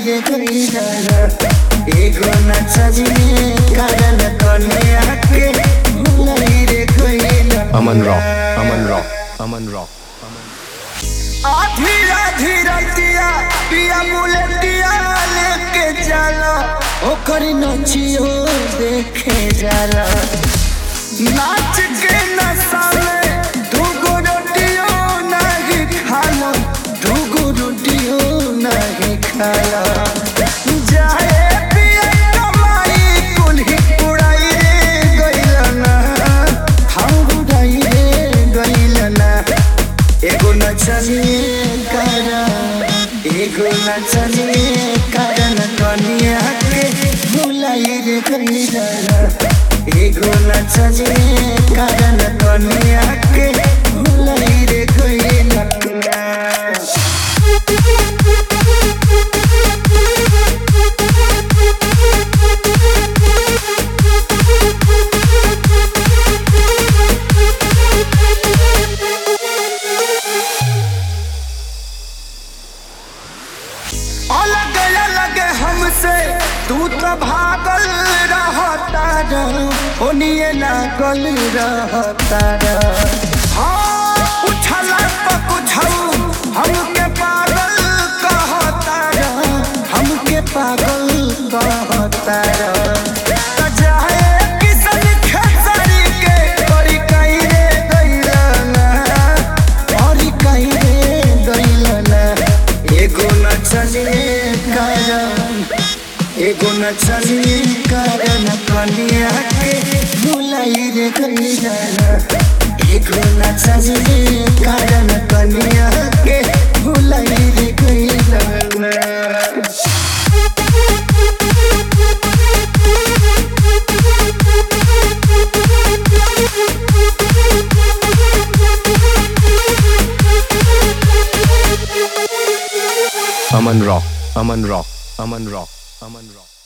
रे गईला एगो नचनिए कारण कन्या के भुलाई रे गईला Aman Rock, Aman Rock, Aman Rock. आधी आधी रतिया पिया बुलेटिया लेके जाला ओकर नचियो देखे जाला नाच के नशा में दूगो रोटियो नहीं खाला दूगो रोटियो नहीं खाला जाए पिया कमाई कुल्ही उड़ाई रे गइलना हम उड़ाई रे गइलना एगो नचनिए कारण एगो नचनिए कारण कनिया के भुलाई रे गइला एगो नचनिए कारण कनिया के भुलाई रे गइला अलग अलग हमसे तू तो भागल रहता ओनिए लागल रहता हाँ उछला तो कुछऊ हमके पागल कहता हमके पागल कहता जाए किसन खेसारी के करी कहीं रे गइलना करी कहीं रे गइलना एगो नचनिए कारण एगो नचनिए कारण कनिया के भुलाई रे गइला एगो नचनिए कारण कनिया के भुलाई रे गइला Aman Rock, Aman Rock, Aman Rock, Aman Rock.